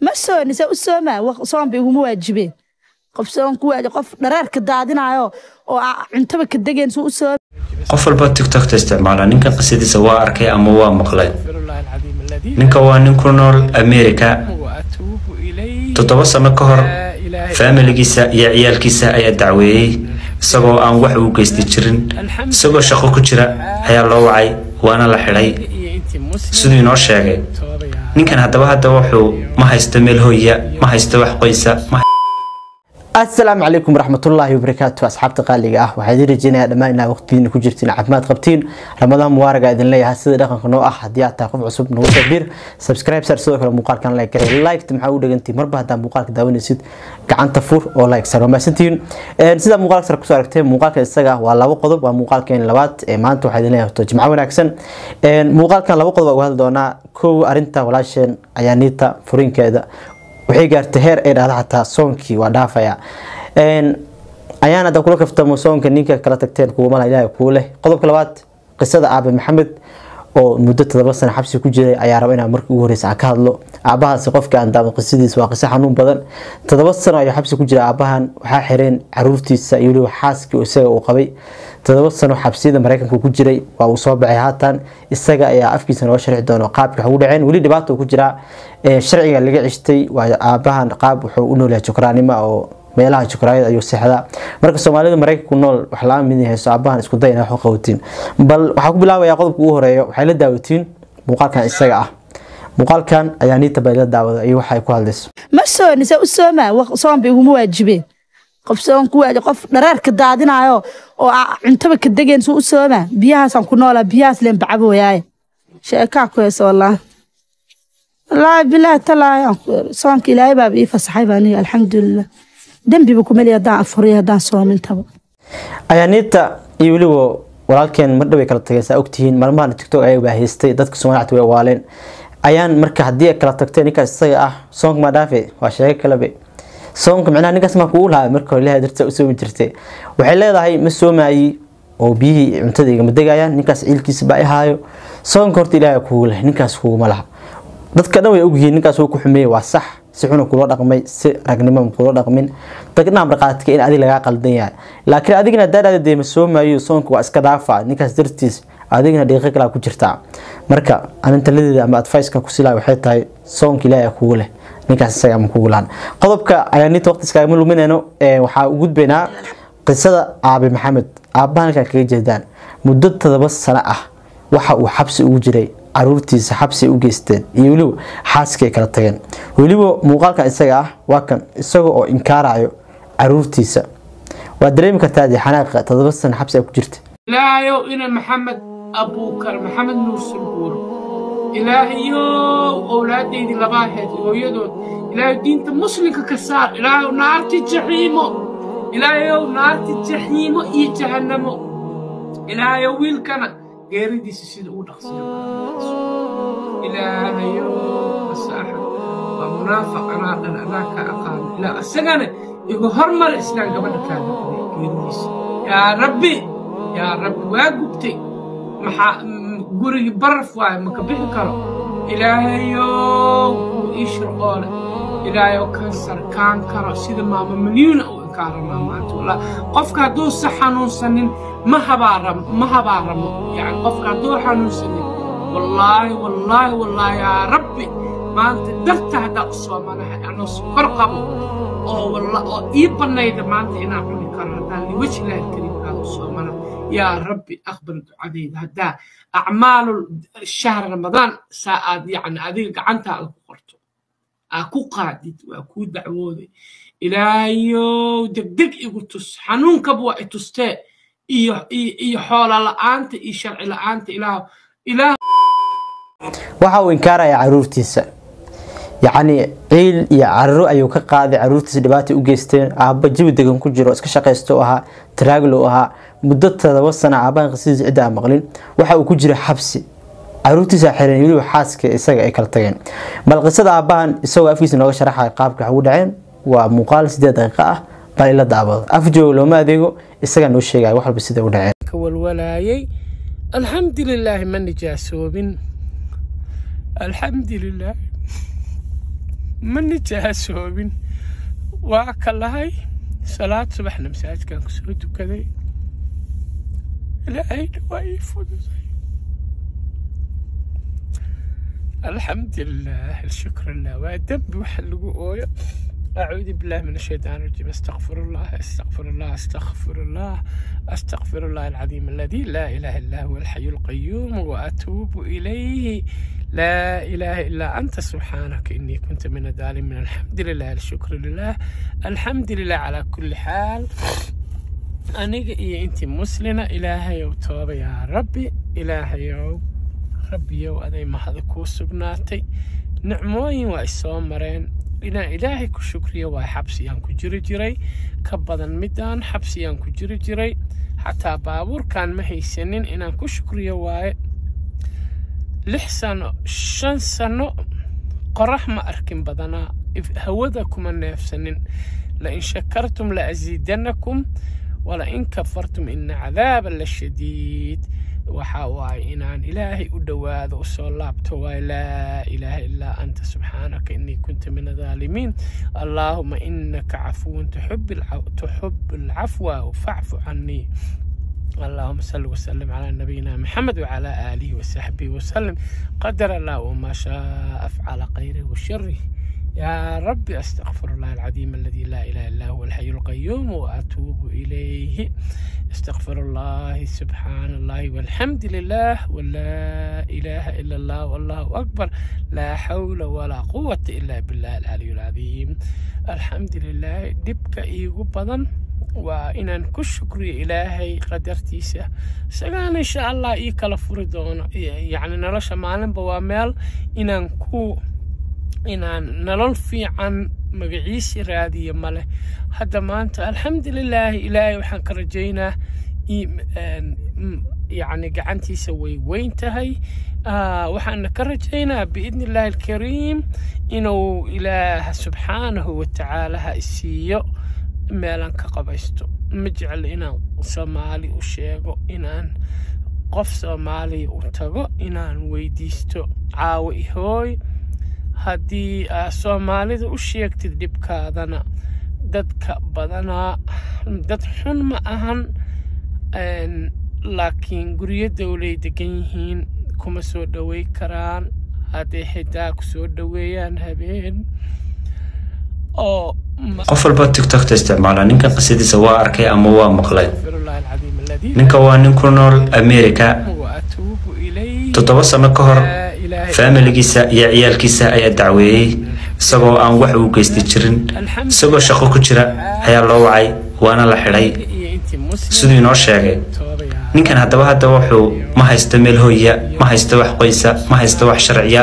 ma soonise u soomaa soonba iguma waajibeen qof soon ku waaji qof dhareerka daadinayo oo cuntaba ka degeen suu u sooma qof walba tiktokta isticmaala ninkan qisadiisa waa arkay ama waa maqlay ninka waa nin ku nool america toddoba sano ka hor faamiligiisa iyo ciyaalkiisa ayaa dacweeyey isagoo aan wax uu geysta jirin isagoo shaqo ku jira ayaa loo wacay waana la xidhay siduu inoo sheegay ninkan haddaba hadda wuxuu ma haysto meel hooya ma haysto wax qoysa asalaamu calaykum waraxmatullaahi wabarakaatu asxaabta qaaliga ah waxaa idin rajeynayaa dhammaan inaa waqtigiina ku jirtiin caafimaad qabtiin ramadaan mubaaraga idin leeyahay sida dhaqanka noo ah haddii aad tahay qof cusub nagu soo dir subscribe sar sidoo kale muuqaalkan like garay liked maxaa u dhagantii marba haddaa muuqaalka daawanaysid gacanta fur oo like sar wamaasantihiin sidaa muuqaalka sar kusoo aragtay muuqaalkan isaga waa laba qodob waa muuqaalkeen labaad ee maanta waxaa idin leeyahay to jimco wanaagsan muuqaalkan laba qodob uga hadli doonaa kow arinta walaasheen ayaaniita furinkeeda waxay gaartay heer ay dhahda xataa soonkii waa dhaafaya ayaan hadda kula kaftamo soonka ninka kala tagteen kuwamala ilaahay kuu leh qodobka labaad qisada aabe maxamed oo muddo todoba sano xabsi ku jiray ayaa raba inaa markii ugu horeysa aan ka hadlo aabahaasi qofkii aan daama qisadiisa waa qiso xanuun badan todoba sano ayuu xabsi ku jira aabahan waxaa xireen caruurtiisa iyo weliba xaaskii isaga uu qabay todoba sano xabsiyada mareykanka ku jiray waa uu soo baxay haatan isaga ayaa afkiisa nooga sharxi doono qaabkii wax ugu dhaceen weli dhibaato ku jiraa sharciga laga cishtay waa aabahan qaab wuxuu u noolyahay jukraanimo oo meelaha jukraayada ayuu seexdaa marka soomaalida mareykanka ku nool wax la mid hayso aabahan isku day inaa wax qawatiin bal waxaa ku bilaabayaa qodobka ugu horeeyo waxay la daawatiin muuqaalkan isaga ah muuqaalkan ayaa niita bay la daawada iyo waxa ay ku hadlayso ma soonise u soomaa soonba iguma waajibeen qof soon ku waaji qof dhareerka daadinayo oo cuntaba ka degeen suu u soomaa biyahaasaan ku noolaa biyahaas leen bacabooyaaye sheekaa ku heesa wallaahi wallaahi bilaahi talaahi soonka ilaahay baaba ii fasaxay baa aniga alxamdulilah dembiba kumeli haddaan afuriyo haddaan soomintaba ayaaniita iyo weliba walaalkeen mar dhaway kala tageen saa ogtihiin maalmahan tiktok ayaa baahaystay dadka soomaalida way waaleen ayaan marka haddii ay kala tagteen ninkaas isaga ah soonka ma dhaafe waa sheego kalebe soonka micnaha ninkaas maa kugu lahaa marka hore ilahay darta u soomi jirtay waxay leedahay ma soomaayi oo biyihii cuntada igama degayaan ninkaas ciilkiisa baa ihaayo soonka horta ilaahay kugu leh ninkaas kuguma laha dadka dhan way ogyihiin ninkaas wuu ku xumeeyey waa sax si xuna kula dhaqmay si ragnimo kula dhaqmin dadna marqaadka in adiga lagaa qaldan yahay laakiin adigna daadhaada dee ma soomaayo soonka waa iska dhaafa ninkaas dartiis adigna dhiiqo kalaa ku jirtaa marka anintaladeeda ama advice-ka ku silaa waxay tahay soonka ilaahay kugu leh ninkaas isaga ama kugu lahan qodobka ayaa ninta waqti iskaagama luminayno waxaa u gudbaynaa qisada aabe maxamed aabbaha halkan kaga jeedaan muddo todoba sano ah waxa uu xabsi ugu jiray caruurtiisa xabsi u geysteen iyo weliba xaaskii ay kala tageen weliba muuqaalkan isaga ah waa kan isaga oo inkaarayo caruurtiisa waa dareemi kartaa dee xanaaqa todoba sano xabsi ay ku jirta ilaahayow ina maxamed abuukar maxamed nuur sanbuur ilaahayow owlaadaydii labaa heed hooyadood ilaahay diinta muslimka ka saar ilaahayow naarti jaxiimo ilaahayow naarti jaxiimo iyo jahannamo ilaahayow wiilkana geeridiisa sida uu dhaqsiyo ilaahayow masaaxa waa munaafiq anaa dhan anaa ka aqaano ilaa isagana igu hormara islaan gabadha kaada geeridiisa yaa rabbi yaa rabbi waa gubtay maxaa gurigii baraf waaye maka bixi karo ilaahayow kuu ii shirqoole ilaahayow kansar kaan karo sida maama milyuuna u inkaaramaa maanta wallah qofka hadduusa xanuunsanin ma habaaramo ma habaaramo yani qofka hadduu xanuunsanin wallaahi wallaahi wallaahi yaa rabbi maanta darta haddaa u soomanahay anoo sokor qabo oo oo ii bannayda maanta inaan cuni karo haddaan liwaji ilaahi kariimkaada u soomana yaa rabbi aqbal ducadayda haddaa acmaalu shahr ramadaan saa aad yacni adiga gacantaada ku qorto aa ku qaadid waa kuu dacwooday ilaahayow degdeg igu tus xanuunkaba waa i tustee iyo iyo xoola la'aanta iyo sharci la'aanta ilaah ilaah waxa uu inkaaraya caruurtiisa yacni ciil iyo cararo ayuu ka qaaday caruurtiisa dhibaata u geysteen aabba jawi degan ku jiro iska shaqaysto ahaa taraaglo ahaa muddo todoba sana aabahan qisadiisa cidda aan maqlin waxa uu ku jira xabsi caruurtiisa xireen weliba xaaska isaga ay kala tageen bal qisada aabbahan isagoo afkiisa nooga sharaxaya qaabka wax ugu dhaceen waa muuqaal sideed daqiiqo ah bal ila daabado af jooga looma adeego isagaa noo sheegaya wax walba sida u dhaceen ka walwalaayay alxamdulilaahi ma nijaasoobin alxamdulilaah ma nijaasoobin waa ka lahay salaad subaxna masaajidkan kusoo tukaday ilaahayna waa ii fududay alxamdulilah alshukr lah waa dembi waxa lagu ooyo أعوذ بالله من الشيطان الرجيم استغفر الله استغفر الله استغفر الله استغفر الله العظيم الذي لا إله إلا هو الحي القيوم وأتوب إليه لا إله إلا أنت سبحانك إني كنت من الظالمين الحمد لله الشكر لله الحمد لله على كل حال aniga iyo intii muslina ilaahayow tooba yaa rabbi ilaahayow rabbiyow aday mahada kuu sugnaatay nicmooyin waa isoo mareen inaan ilaahay ku shukriyo waa xabsiyaan ku jiri jiray ka badan midaan xabsiyaan ku jiri jiray xataa baabuurkan ma haysanin inaan ku shukriyo waaye lix sano shan sano qorax ma arkin badanaa hawada kuma neefsanin lain shakartum la asiidanakum walain kafartum ina cadaaba la shadiid waxa waaye inaan ilaahay u dhowaado usoo laabto waaye laa ilaaha ilaa anta subxaanaka inii kunta min adaalimiin allaahuma inaka cafuwun tuxib alcafwa facfu canii اللهم صل وسلم على نبينا محمد وعلى آله وصحبه وسلم قدر الله وما شاء فعل خيره وشره يا ربي أستغفر الله العظيم الذي لا إله إلا هو الحي القيوم وأتوب إليه استغفر الله سبحان الله والحمد لله ولا إله إلا الله والله أكبر لا حول ولا قوة إلا بالله العلي العظيم الحمد لله دبك إيغو بدن وإن كشكر إلهي قدرتيسه سجان إن شاء الله إي كلا فردون يعني نلاش معلم بوامل إن كو inaan nolol fiican magaciisi raadiya ma leh hadda maanta alxamdulilaahi ilaahay waxaan ka rajaynaa yacni gacantiisa way weyn tahay waxaana ka rajaynaa biidni illaahi alkariim inuu ilaah subxaanahu watacaala ha isiiyo meelan ka qabaysto ma jeclo inaan soomaali u sheego inaan qof soomaaliya u tago inaan weydiisto caawo ihooy haddii aa soomaalida u sheegtid dhibkaadana dadka badanaa dad xun ma ahan laakiin guryo dowlay degan yihiin kuma soo dhowey karaan hadday xitaa ku soo dhoweeyaan habeen oo qof walba tiktokta isticmaala ninkan qisadiisa waa arkay ama waa maqlay ninka waa nin ku nool america toddoba sano ka hor faamiligiisa iyo ciyaalkiisa ayaa dacweeyey isagoo aan wax uu geysta jirin isagoo shaqo ku jira ayaa loo wacay waana la xidhay siduu inoo sheegay ninkan haddaba hadda wuxuu ma haysto meel hooya ma haysto wax qoysa ma haysto wax sharciya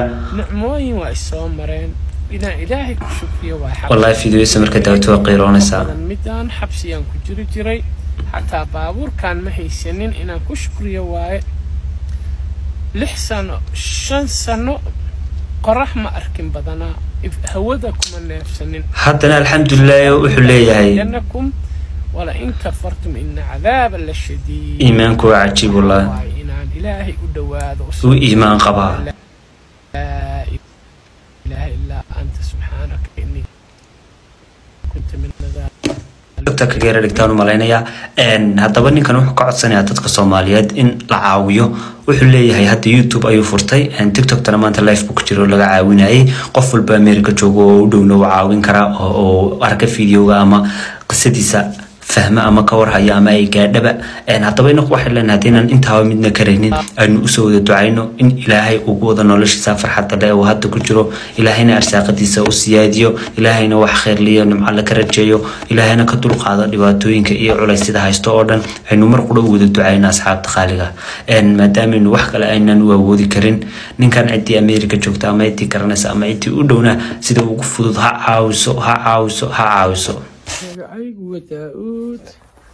wallaahi fideoysa marka daawto waa qiiroonaysaa midaan xabsiyaan ku jiri jiray xataa baabuurkan ma haysanin inaan ku shukriyo waaye lix sano shan sano qorax ma arkin badanaa hawada kuma neefsanin haddana alxamdulilah wuxuu leeyahay janakum walain kafartum ina cadaaba la shadiid iimaanku waa cajiib wallahi waaye inaan ilaahay u dhowaado uu iimaan qabaa laa ilaaha ilaa anta subxaanaka inii kunta min doctor kageera dhigtaan u malaynayaa haddaba ninkan wuxuu ka codsanayaa dadka soomaaliyeed in la caawiyo wuxuu leeyahay hadda youtube ayuu furtay tiktokna maanta life book jiro laga caawinayay qof walba america joogo oo u dhowna uu caawin karaa oo arka videoga ama qisadiisa fahma ama ka warhaya ama ay gaadhaba haddaba inaku waxay leenahay haddaynan intaaba midna karaynin aynu usoo wada ducayno in ilaahay ugu wada noloshiisa farxadda le uu hadda ku jiro ilaahayna arsaaqadiisa u siyaadiyo ilaahayna wax khayrliyo nimco la ka rajeeyo ilaahayna ka dulqaado dhibaatooyinka iyo culaysyada haysto oo dhan aynu mar qura u wada ducayno asxaabta qaaliga maadaameynu wax kale aynan u awoodi karin ninkan ciddii america joogta ama ciddii garanaysa ama ciddii u dhowna sida ugu fudud ha caawiso ha caawiso ha caawiso magacaygu waa daa-uud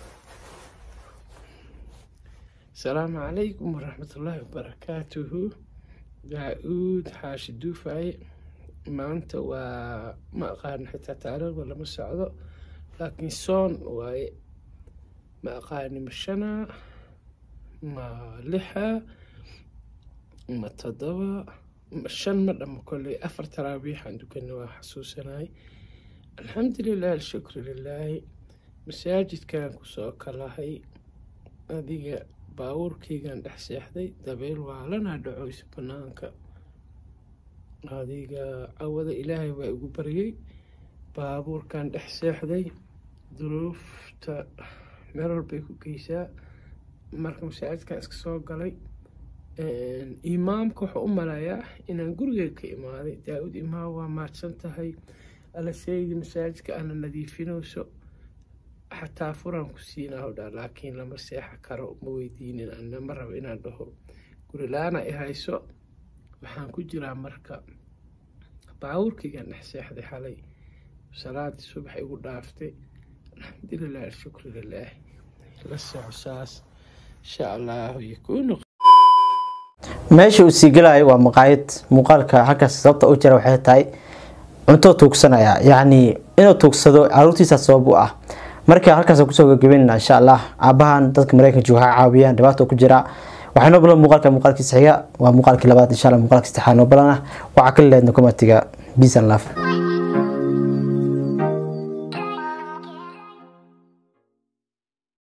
asalaamu calaykum waraxmatullaahi wabarakaatuhu daa-uud xaashi duufaye maanta waa ma aqaan xitaa taariikhda lama socdo laakiin soon waaye ma aqaani ma shana ma lixa ma toddoba shan ma dhamo kolley afar taraabiixaan dukanay waa xasuusanay alxamdulilah alshukru lilaahi masaajidkan kusoo kalahay adiga baabuurkaygan dhex seexday dabeel waalanaa dhacoysa banaanka adiga cawada ilaahay waa igu baryay baabuurkan dhex seexday duruufta meel walbay ku geysaa marka masaajidkan iska soo galay imaamka wuxuu u malayaa inaan gurigeyga ka imaaday daa-ud imaam waa maadsan tahay alaseydi masaajidka ana nadiifinayso xataa furaan ku siinaa hodhaa laakiin lama seexa karo ma weydiinin ana ma rabo inaan dhaho gurilaana i hayso waxaan ku jiraa marka baabuurkaygan dhex seexday xalay salaadii subax igu dhaaftay alxamdulilah alshukru lilaah la soco saas insha allahu yakuunu meesha uu sii gelayo waa maqaayad muuqaalka halkaas sababta u jira waxay tahay cunto tuugsanaya yacni inuu tuugsado caruurtiisa sabab u ah marka halkaas kusoo gagabeynana insha allah aabahan dadka mareykanka waxaa caawiyaan dhibaato ku jira waxaa noo balan muuqaalka muuqaalkiisa xiga waa muuqaalkii labaad insha allah muuqaalka saddexaad noo balan ah waxaa kala leedna komatiga peace and love